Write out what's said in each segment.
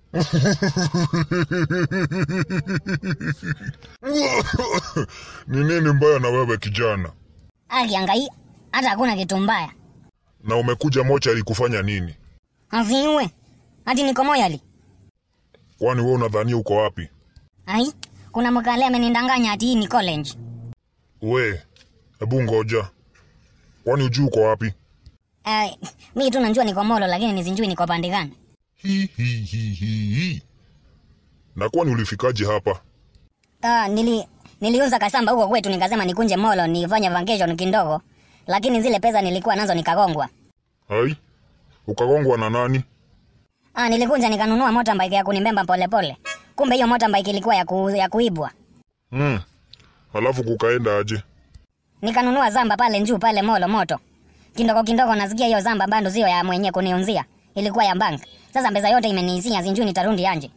Ni nini mbaya na wewe kijana? Akiangai hata hakuna kitu mbaya. Na umekuja mochari kufanya nini? Aviwe. Hadi niko moyali. Kwani wewe unadhania uko wapi? Ai, kuna mkale amenindanganya ati hii ni college. We, hebu ngoja. Kwani ujui uko wapi? Eh, mimi tu najua niko Molo lakini nisinjui niko pande gani. Hi, hi, hi, hi, hi. Na kwani ulifikaje hapa? Ah, nili niliuza kasamba huko kwetu nikasema nikunje Molo nifanye vacation kidogo. Lakini zile pesa nilikuwa nazo nikagongwa. Hai? Ukagongwa na nani? Ah, nilikunja nikanunua motorbike ya kunibemba polepole. Kumbe hiyo motorbike ilikuwa ya, ku, ya kuibwa. Hmm. Alafu kukaenda aje? Nikanunua zamba pale njuu pale Molo moto. Kidogo kidogo nasikia hiyo zamba bado sio ya mwenye kuniunzia. Ilikuwa ya bank. Sasa pesa yote imeniisia sinjui nitarundi anje.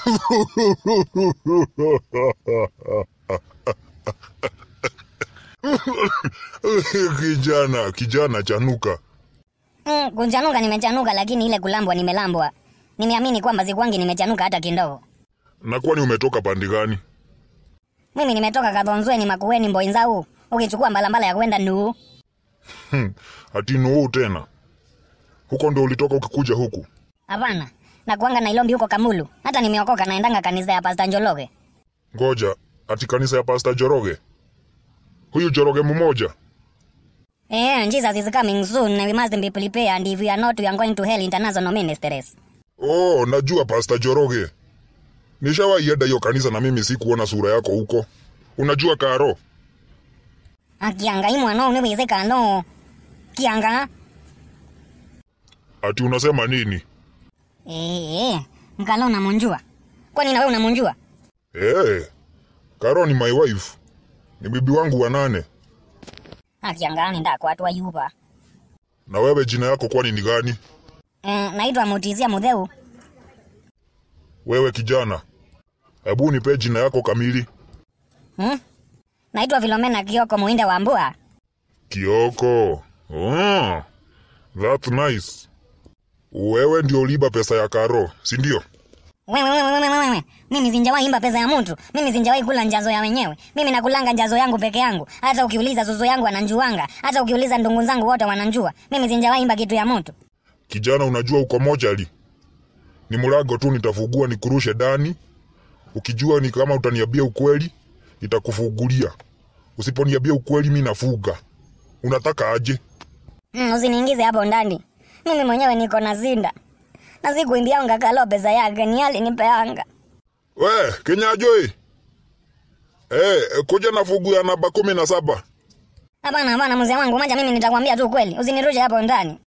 kijana, kijana chanuka. Mm, kuchanuka nimechanuka lakini ile kulambwa nimelambwa. Nimeamini kwamba sikwangi nimechanuka hata kidogo. Na kwani umetoka pande gani? Mimi nimetoka Kadhonzweni Makueni Mboinzau. Ukichukua mbalambala ya kwenda Nuu. Hmm. Ati nuu tena. Huko ndo ulitoka ukikuja huku. Hapana. Na kuanga Nairobi huko Kamulu. Hata nimeokoka naendanga kanisa ya Pastor Njologe. Ngoja, ati kanisa ya Pastor Joroge. Huyu Joroge mmoja. Eh, Jesus is coming soon and we must be prepared and if we are not we are going to hell international ministries. Oh, najua Pastor Joroge. Nishawahi enda hiyo kanisa na mimi sikuona sura yako huko. Unajua Karo? Akianga imwa no niwezeka no. Kianga. Ati unasema nini? Eh, eh. Mkalo unamunjua. Kwani na wewe unamunjua? Eh. Karo ni my wife. Ni bibi wangu wa nane. Akianga ni ndako watu ayuba. Na wewe jina yako kwani ni gani? Eh, naitwa Mutizia Mudheu. Wewe kijana. Hebu nipe jina yako kamili. Hmm? Naitwa Filomena Kioko Muinde wa Mbua. Kioko. Oh, that's nice. Wewe ndio uliba pesa ya Karo, si ndio? Wewe wewe wewe wewe wewe. Mimi sinjawahi imba pesa ya mtu. Mimi sinjawahi kula njazo ya wenyewe. Mimi nakulanga njazo yangu peke yangu. Hata ukiuliza zuzu yangu ananjuanga. Hata ukiuliza ndungu zangu wote wananjua. Mimi sinjawahi imba kitu ya mtu. Kijana, unajua uko mochari. Ni mlango tu nitafungua nikurushe ndani. Ukijua ni kama utaniambia ukweli, nitakufungulia. Usiponiambia ukweli, mi nafuga. Unataka aje? Mm, usiniingize hapo ndani. Mimi mwenyewe niko na zinda. Na sikuimbianga kalo pesa yake ni hali nipeanga. We, Kenyajoi. Eh, kuja na fungu ya namba kumi na saba. Hapana hapana mzee wangu, maja mimi nitakwambia tu kweli. Usinirushe hapo ndani.